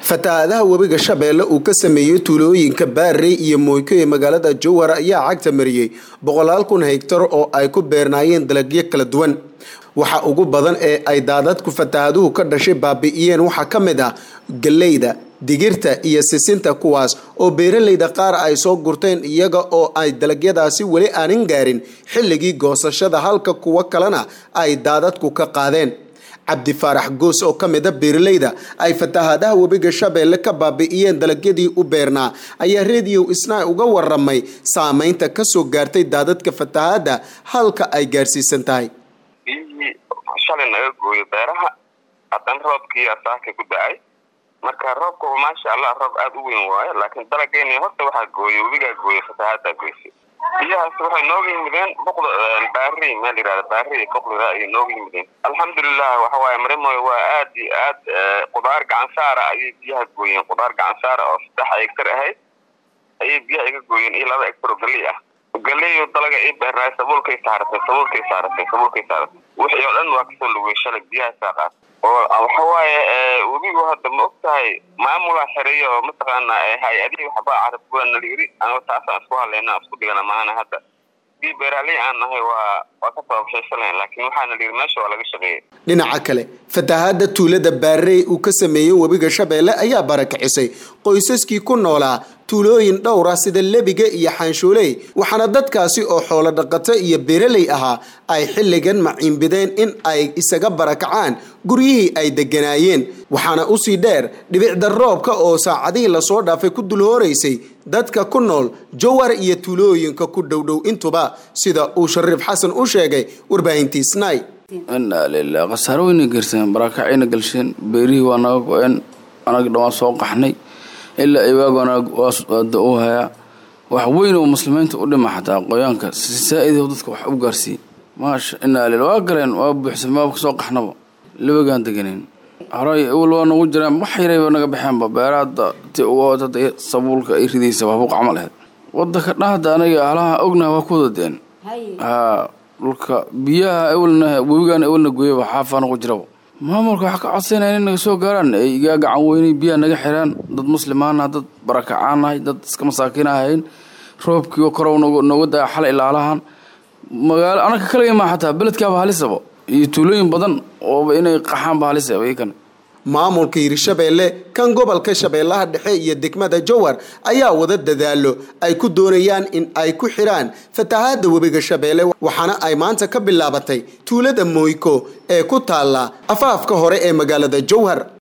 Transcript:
fatahaadaha webiga shabeelle uu ka sameeyey tuulooyinka baarey iyo mooyko ee magaalada jowhar ayaa cagta mariyey boqolaal kun hegtar oo ay ku beernaayeen dalagyo kala duwan waxa ugu badan ee ay daadadku fatahaaduhu ka dhashay baabi'iyeen waxaa ka mid ah galeyda digirta iyo sisinta kuwaas oo beeralayda qaar ay soo gurteen iyaga oo ay dalagyadaasi weli aanin gaarin xilligii goosashada halka kuwo kalena ay daadadku ka qaadeen cabdi faarax goos oo ka mid a beeralayda ay fatahaadaha webiga shabeelle ka baabi'iyeen dalagyadii u beernaa ayaa rediyo isnaa uga waramay saameynta kasoo gaartay daadadka fatahaada halka ay gaarsiisan tahay biyihii shalay naga gooyo beeraha haddana roobkii asaaka ku da-ay marka roobka maasha allah roob aada u weyn waayo laakiin dalageyni horta waxaa gooyey webigaa gooyey fatahaadaa goysay biyahaas waxay nooga yimideen boqda baari meel yihahda baari boqdira ayay nooga yimideen alxamdulilah waxa waaye marimoy waa aad iyo aad qudaar gacan saara ayay biyaha gooyeen qudaar gacan saara oo saddex egtar ahayd ayay biyaha iga gooyeen iyo laba egtar oo galey ah galeyo dalaga ii beernaay sabuulkay saaratay sabuulkay saaratay sabuulkay saaratay wixii oo dhan waa kasoo lugay shalay biyaha saaqaad oo waxa waaye webigu hadda ma og tahay maamulaa xereeya oo mataqaana hay-adihii waxbaa carabkuwa nala yiri anigo taasaan isku hadlayna isku dhigana mahana hadda dii beeraaley aan nahay waa waa ka tababshaysanlayn laakiin waxaa nala yiri meesha waa laga shaqeeyay dhinaca kale fatahaada tuulada baarey uu ka sameeyey webiga shabeelle ayaa barakicisay qoysaskii ku noolaa tuulooyin dhowr ah sida lebiga iyo xaanshuuley waxaana dadkaasi oo xoolo dhaqato iyo beeraley ahaa ay xilligan maciinbideen in ay isaga barakacaan guryihii ay deganaayeen waxaana usii dheer dhibicda roobka oo saacadihii lasoo dhaafay ku dulhooraysay dadka ku nool jowar iyo tuulooyinka ku dhowdhow intuba sida uu shariif xasan u sheegay warbaahintii snai inaa lilah khasaaro weyna gerseen barakacayna galsheen beerihii waa naga go-een anaga dhawaan soo qaxnay ilaa iwaagana waada u hayaa wax weyn oo muslimiinta u dhima xataa qoyaanka si saa-id dadka wax u gaarsiiye maasha inaa lil waa galeen waa buuxsan maaba kasoo qaxnaba labagaan deganayn horay awal waa nagu jiraan wax yarayba naga baxeenba beeraada ti uga sabuulka ay ridaysa waxbu qacmal aheyd wadanka dhahda aniga halaha ognaha waa ku wada deen haa dhulka biyaha awalna webigaana awalna gooyaba xaafaa nagu jiraba maamulka waxaa ka codsaynaya in naga soo gaaraan ay igaa gacan weynay biyaha naga xiraan dad muslimaanaha dad barakacaanahay dad iska masaakiin ahayn roobkii korow nooga daa xalay ilaalahan magaalo anaka kaliga maa xataa beledkaaba halisaba iyo tuulooyin badan ooba inay qaxaanba halisaba iyakan maamulka hirshabeelle kan gobolka shabeellaha dhexe iyo degmada jowar ayaa wada dadaalo ay ku doonayaan in ay ku xidhaan fatahaada webiga shabeelle waxaana ay maanta ka bilaabatay tuulada moyko ee ku taalla afaafka hore ee magaalada jowhar